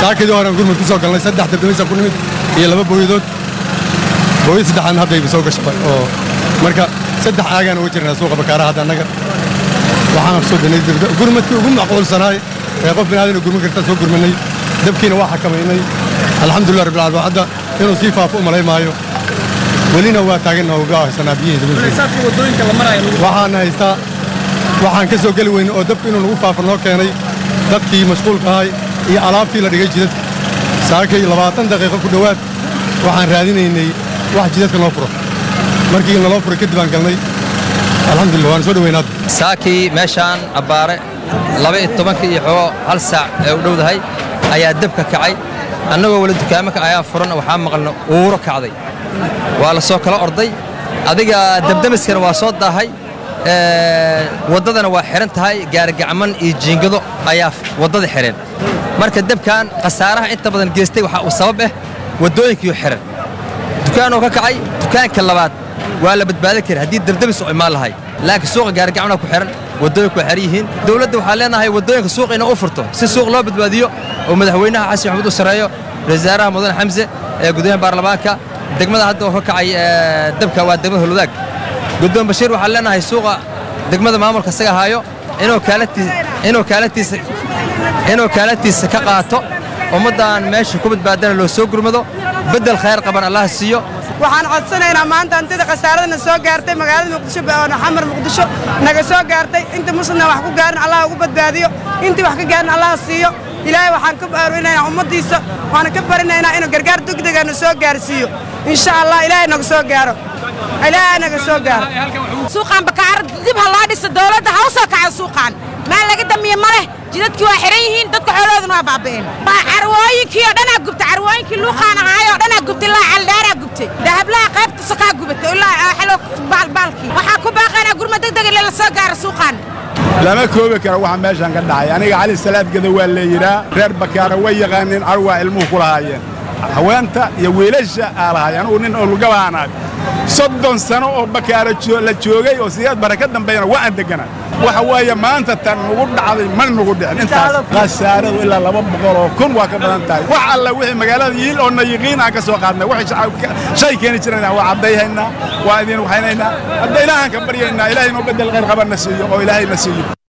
saakadii horean gurmud ku soo galnay saddex dabdamisan ku nimid iyo laba booyadood booyad saddexaadna haddayba soo gashabay oo marka saddex aagaan uga jirnaa suuqa bakaaraha hadda annaga waxaan soo banay gurmadkii ugu macquulsanaay ee qof binaadina gurman karta soo gurmanay dabkiina waa xakamaynay alxamdulilah rabbil caalamiin hadda inuu sii faafo u malay maayo welina waa taaganna uga haysanaa biyihii waxaan haystaa waxaan ka soo geli weyne oo dabku inuu nagu faafo noo keenay dadkii mashquulka ahay iyo alaabtii la dhigay jidadka saakay labaatan daqiiqo ku dhowaad waxaan raadinaynay wax jidadka noo furo markii naloo furay kadib aan galnay alxamdulillah waan soo dhoweynaad saakii meeshaan abbaare laba iyo tobankii iyo xoogo hal saac ee u dhowdahay ayaa dabka kacay annagoo weli dukaamanka ayaa furan waxaa maqalna uuro kacday waa la soo kala orday adiga dabdamiskana waa soo daahay waddadana waa xidhan tahay gaarigacman iyo jiingado ayaa waddada xidheen marka dabkan khasaaraha inta badan geystay waxaa uu sabab ah waddooyinkiiu xidhan dukaanoo ka kacay dukaanka labaad waa la badbaadin kara haddii dabdamis oo imaan lahay laakiin suuqa gaarigacmanaa ku xidhan waddooyinku waa xidhan yihiin dowladda waxaa leenahay waddooyinka suuqa inay u furto si suuq loo badbaadiyo oo madaxweynaha xasan maxamuud u sarreeyo wasaaraha mudane xamse ee guddoomiyaha baarlamaanka degmada hadda oo ka kacay dabka waa degmada holwadaag guddoon bashiir waxaan leenahay suuqa degmada maamulka isaga haayo inuu kaalatiisa ka qaato ummaddan meesha ku badbaadana loo soo gurmado beddel khayr qaban allah siiyo waxaan codsanaynaa maanta hantida khasaaradana soo gaartay magaalada muqdisho xamar muqdisho naga soo gaartay inta muslimna wax ku gaarin allah ugu badbaadiyo intii wax ka gaarin allah siiyo ilaahay waxaan ka baarinaynaa ummaddiisa waana ka barinaynaa inuu gargaar degdegana soo gaarsiiyo insha allah ilaahay naga soo gaaro ilaahay naga soo gaaro suuqaan bakaar dib ha loo dhiso dowladda ha u soo kaco suuqaan maa laga damiye ma leh jidadkii waa xidhan yihiin dadka xoolooduna waa baaba'een carwooyinkii oo dhanaa gubtay carwooyinkii luuqaan ahaay oo dhanaa gubtay ilaa caldhaaraa gubtay dahablaha qaybta sokaa gubatay ilaa xelo baalbaalkii waxaa ku baaqaynaa gurma degdeg ile la soo gaaro suuqaan lama koobi karo waxa meeshan ka dhacay aniga cali salaadgada waa leeyidhaa reer bakaara way yaqaaneen carwaa ilmuhu ku lahaayeen haweenta iyo wiilasha aa lahaay anugu nin olgabaanaag soddon sano oo bakaara la joogay oo siyaad bara ka dambeeyana waa aan degana waxa weeye maanta tan nugu dhacday ma nugu dhicin intaas khasaaradu ilaa laba boqol oo kun waa ka badan tahay wax alla wixii magaalada yiil oo na yiqiin aan ka soo qaadnay waxay shay keeni jirayna waa caddayhaynaa waa idin waxaynaynaa hadda ilaahaan ka baryaynaa ilaahay noo beddel khayr qabanna siiyo oo ilaahay na siiyo